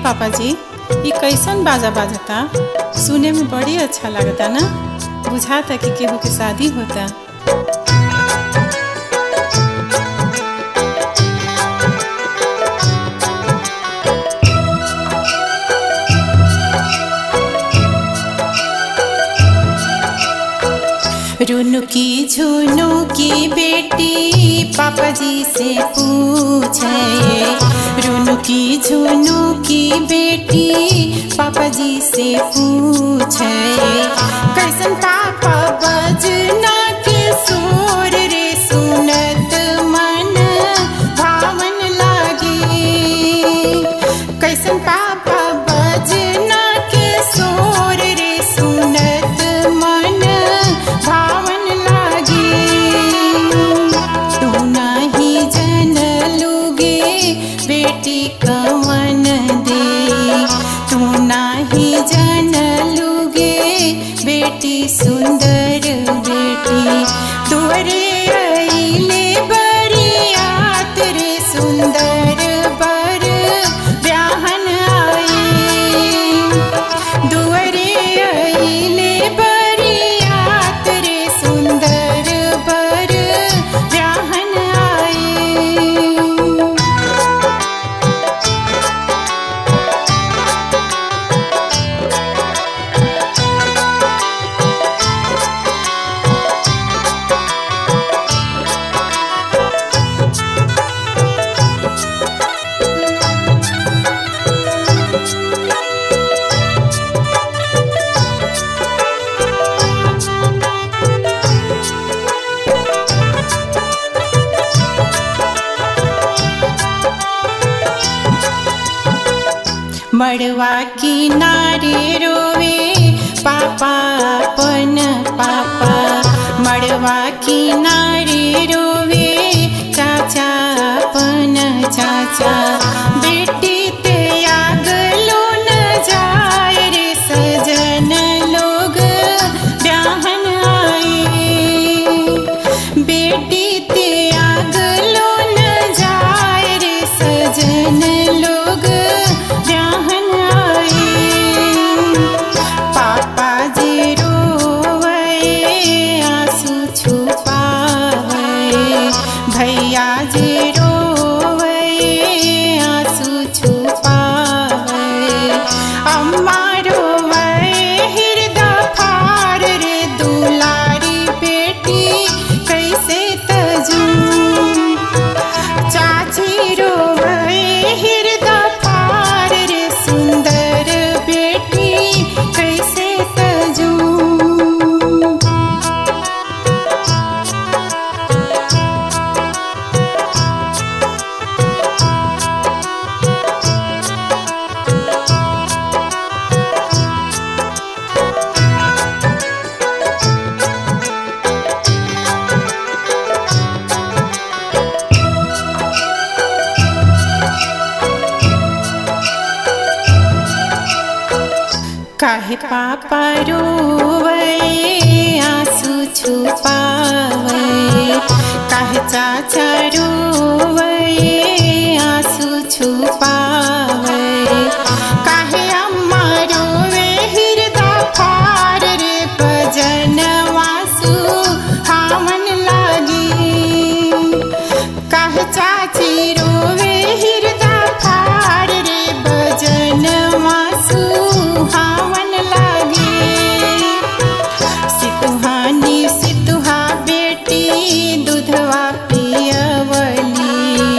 पापा जी ये कैसन बाजा बाजता सुने में बड़ी अच्छा लगता ना बुझाता कि केहू के शादी होता रुनु की झुनु की बेटी पापा जी से पूछे रुनु की झुनु की बेटी पापा जी से पूछे कैसन पापा बजना के सुर रे सुनत मन भावन लागे कैसन पापा बजना के सोर रे सुनत मन भावन लागे तू नाही जन लुगे बेटी कवन दे तू नाही जन लुगे बेटी सुंदर बेटी तोरे अइले बरियात रे सुंदर बर ब्याहन आई दुअरे अइले बरियात रे सुंदर बर ब्याहन आई मड़वा किनारे रोवे पापा पन पापा मड़वा किनारे रोवे चाचा पन चाचा बेटी ते आग लो न जाए रे सजन लोग ब्याहन आए बेटी ते आग लो न जाए रे सजन लोग ब्याहन आए पापा जी रोवे आंसू छुपावे भैया जी रोवे आंसू छुपावे अम्मा रोवे हृदय फार रे दुलारी बेटी कैसे तजू चाची रोवे हृदय फार रे सुंदर बेटी कैसे तजू काहे पापा रोवे आंसू छुपावे काहे चाचा रोवे आंसू छुपावे काहे अम्मा रोवे हृदय फार रे भजन वासु हावन लागी काहे चाची रोवे हृदय फार रे भजन वासु हावन लागे सितुहानी सितुहा बेटी दूधवा पियवली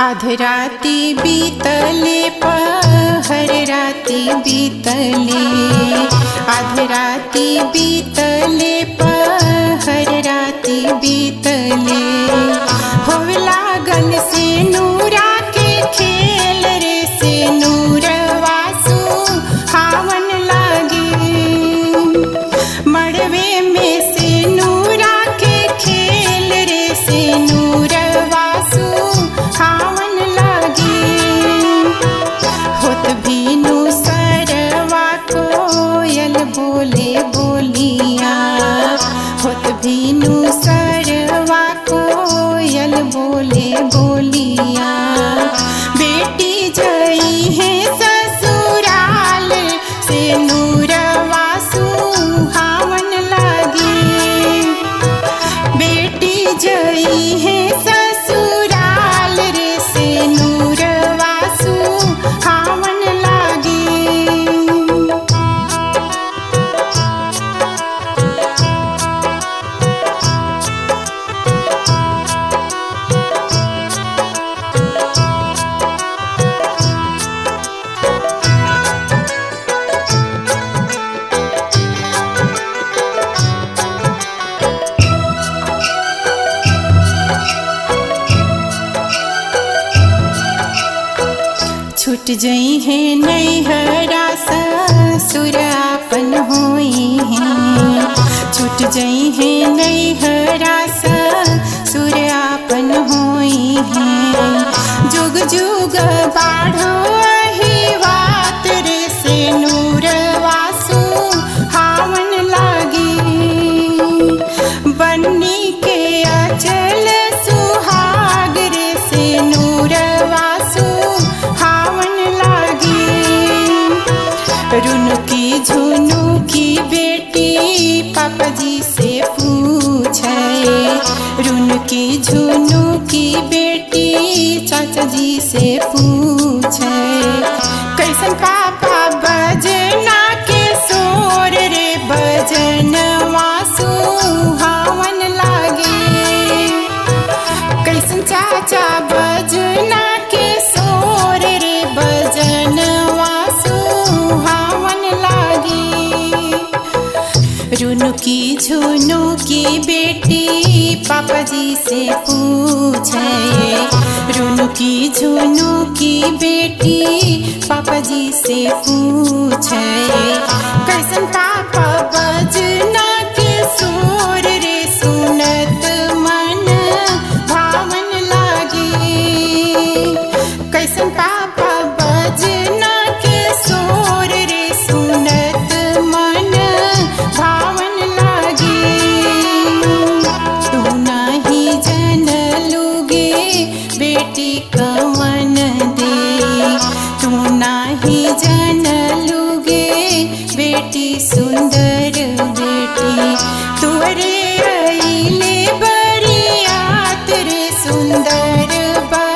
आध राती बीतले पहर राती बीतले आध राती बीतले पहर राती बीतले हो लागल से नूरा के खेल रे से नूरवासु हावन लागे मड़वे में से नूरा के खेल रे से नूरवासु हावन लागे होत भीनु सरवा कोयल बोले बोलिया होत भीनु सरवा कोयल बोले बोलिया बेटी जई है ससुराल से नूरवासु हावन लागे बेटी जई है ससुराल रे से नूरवासु हावन लागे छूट जई है नैहरा ससुरापन होई है छूट जई है नैहरा ससुरापन होई है जुग जुग बाढ़ो ही बात रे से नूर वासु हावन लागी बन्नी के अचल सुहाग रे से नूर वासु हावन लागी रुनु की झुनु की बेटी पापा जी से पूछे रुनु की झुनु की बेटी चाचा जी से पूछे कैसन पापा बजना के सोर रे बजन वासु हावन लागे कैसन चाचा बजना के सोर रे बजन वासु हावन लागे रुनु की झुनु की बेटी पापा जी से पूछे रुनु की झुनु की बेटी पापा जी से पूछे कैसन पापा बजना के सोर रे सुनत मन भावन लागे कैसन पापा बजना के सोर रे सुनत मन भावन लागे तू नाही जनलुगे बेटी कवन दे तू नाही जनलुगे बेटी सुंदर बेटी तोरे अइले बरियात रे सुंदर बा